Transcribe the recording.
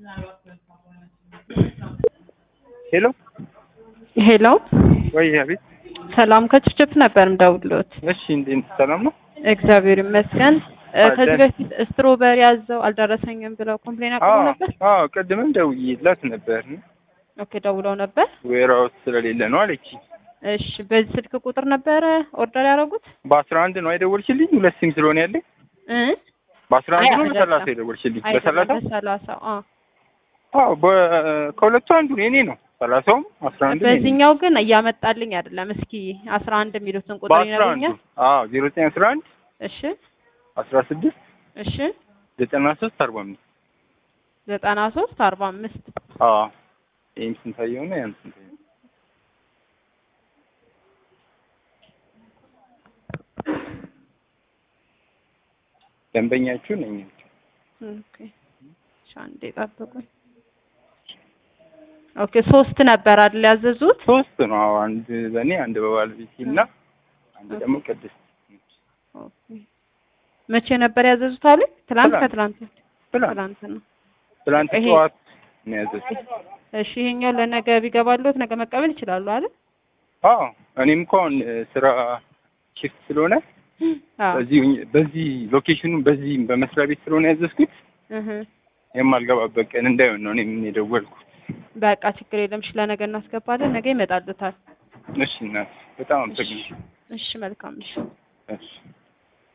ሄሎ ሄሎ ወይ አቤት። ሰላም ከችፕችፕ ነበር ምደውልሎት። እሺ እንዴት ሰላም ነው? እግዚአብሔር ይመስገን። እ፣ አለ። ከዚህ በፊት ስትሮበሪ ያዘው አልደረሰኝም ብለው ኮምፕሌን አቅርበው አዎ ነበር። አዎ፣ ቅድምም ደውዬላት ነበር። ኦኬ ደውለው ነበር። ዌራውስ ስለሌለ ነው አለች። እሺ በዚህ ስልክ ቁጥር ነበረ ኦርደር ያደረጉት በአስራ አንድ ነው አይደወልሽልኝ? ሁለት ሲም ስለሆነ ያለኝ እ በአስራ አንድ ነው አይደለም። በሰላሳ የደወልሽልኝ? በሰላሳ አይደለም በሰላሳ አዎ። አዎ፣ በ- ከሁለቱ አንዱ የኔ ነው። ሰላሳውም አስራ አንድ በዚህኛው ግን እያመጣልኝ አይደለም። እስኪ አስራ አንድ የሚሉትን ቁጥር በአስራ አንዱ ይነግሩኛል። አዎ፣ ዜሮ ዘጠኝ አስራ አንድ እሺ አስራ ስድስት እሺ ዘጠና ሶስት አርባ አምስት ዘጠና ሶስት አርባ አምስት አዎ፣ ይህም ስንታየው ነው ያን ስንታየው ደንበኛችሁ ነኝ። ኦኬ እሺ አንዴ ጠብቁኝ። ኦኬ ሶስት ነበር አይደል ያዘዙት? ሶስት ነው። አዎ፣ አንድ በእኔ አንድ በባለቤቴ እና አንድ ደግሞ ቅድስት ኦኬ መቼ ነበር ያዘዙት አለ? ትላንት ትላንት። ከትላንት ትላንት ትላንት ነው። ትላንት ይሄ- ጠዋት ነው ያዘዝኩት። እሺ ይሄኛው ለነገ ቢገባልዎት ነገ መቀበል ይችላሉ አይደል? አዎ እኔም እኮ አሁን እ፣ ስራ ሽፍት ስለሆነ አዎ በዚህ በዚህ ሎኬሽኑ በዚህ በመስሪያ ቤት ስለሆነ ያዘዝኩት እህ የማልገባበት ቀን እንዳይሆን ነው እኔም የደወልኩት። በቃ ችግር የለም። እሺ ለነገ እናስገባለን። ነገ ይመጣልዎታል። እሺ እናት በጣም አመሰግናለሁ። እሺ መልካም እሺ እሺ